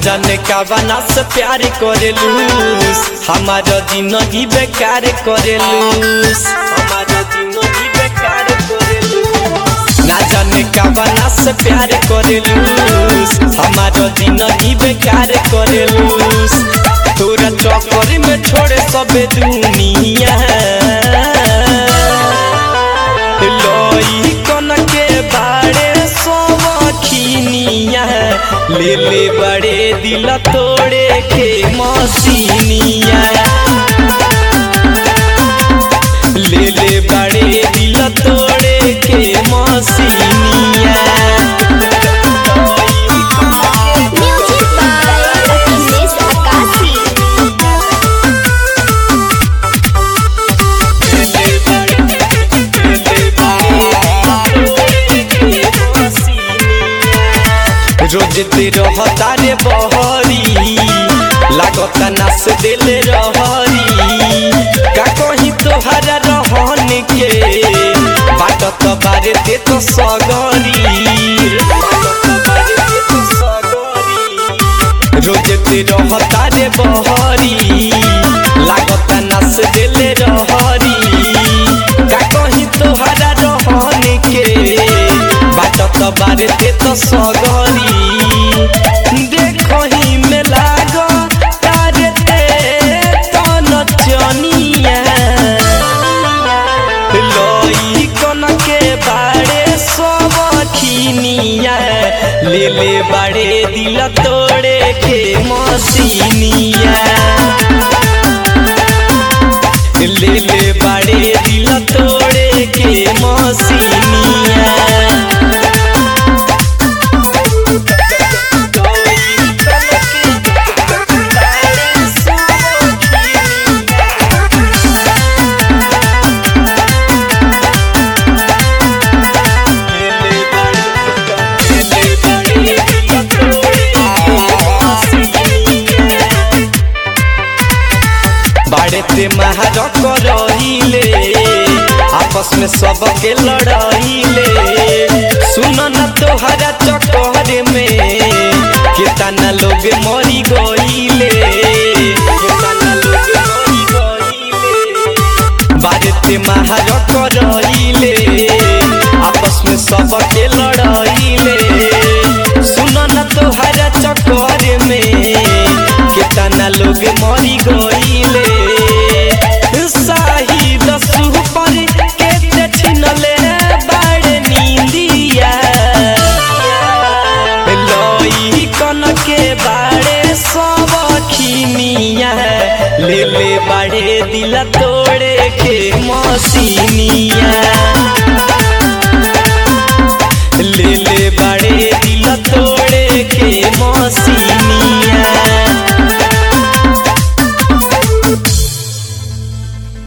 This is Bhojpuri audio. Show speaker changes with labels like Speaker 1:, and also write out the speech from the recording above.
Speaker 1: जाने का बना से प्यार करेलूस हमारा जिंदगी बेकार करेलूस हमारा जिंदगी बेकार करेलूस ना जाने का बना से प्यार करेलूस हमारा जिंदगी बेकार करेलूस तोरा चक्कर में छोड़े सब दुनिया लोई कन के बाड़े सोवखिनिया ले ले बड़े दिल तोड़े के मसीनिया ले ले बड़े दिल तोड़े के मसीनिया
Speaker 2: Music by Akhilesh Akasi.
Speaker 1: रोज ते रहता रे बहरी लागता नास दिल रहरी का कही तोहरा रहन के बाट तो बारे ते तो सगरी रोज ते रहता रे बहरी लागता नास दिल रहरी का कही तोहरा रहन के बाट तो बारे ते तो सगरी देखही में लाग तारे ते तन चनिया लई कन के बाड़े सब खिनिया ले ले बाड़े दिल तोड़े के मसीनिया ले ले बाड़े दिल तोड़े के मसीनिया बाड़े ते महारक रहिले आपस में सबके लड़ाइले सुन न तोहरा चक्कर में कितना लोग मरी गईले कितना लोग मरी गईले बाड़े ते महारक रहिले आपस में सबके लड़ाइले सुन न तोहरा चक्कर में कितना लोग मरी गईले शाहिद सुपर के ते छिनले बाड़े नींदिया लई कन के बाड़े सब खिनिया ले ले बाड़े दिल तोड़े के मसीनिया